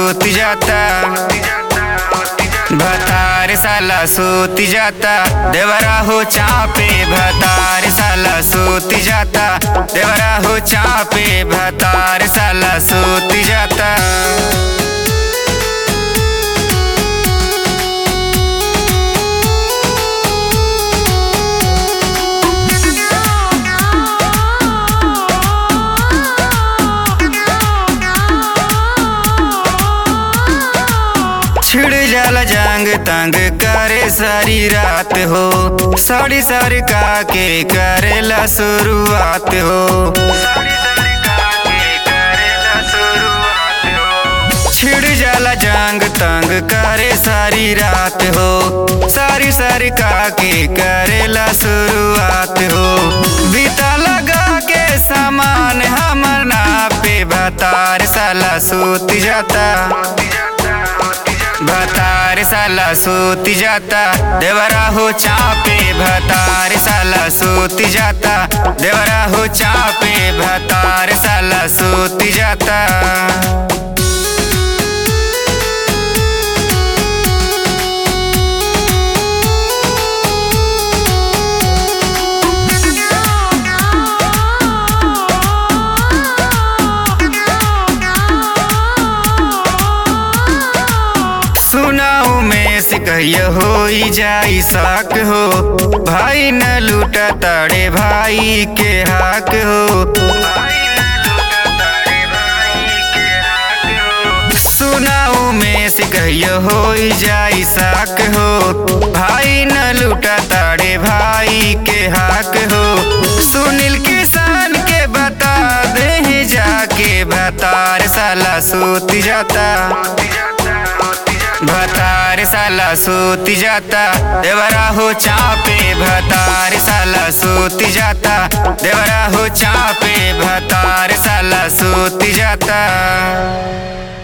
सूत जाता भतार साला सूत जाता देवरा हो चापे भतार साला सूत जाता देवरा हो चापे भतार साला सूत जाता छिड़ जाला जांग तंग करे सारी रात हो साड़ी साड़ी का के करेला शुरुआत हो छिड़ जाला जांग तंग करे सारी रात हो सारी सारी का के करेला शुरुआत हो बीता लगा के सामान हमर ना पे भतार साला सूत जाता भतार साला सूत जाता देवरा हो चापे भतार साला सूत जाता देवरा हो चापे भतार साला सूत जाता सुनाऊ में से कहिया हो जाई साक हो भाई न लूटा ताड़े भाई के हाक हो सुनाऊ में से कहिया हो जाई साक हो भाई न लूटा ताड़े भाई के हाक हो सुनील किसान के बता दे जाके भतार साला सूत जाता भतार साला सूत जाता देवरा हो चापे भतार साला सूत जाता देवरा हो चापे भतार साला सूत जाता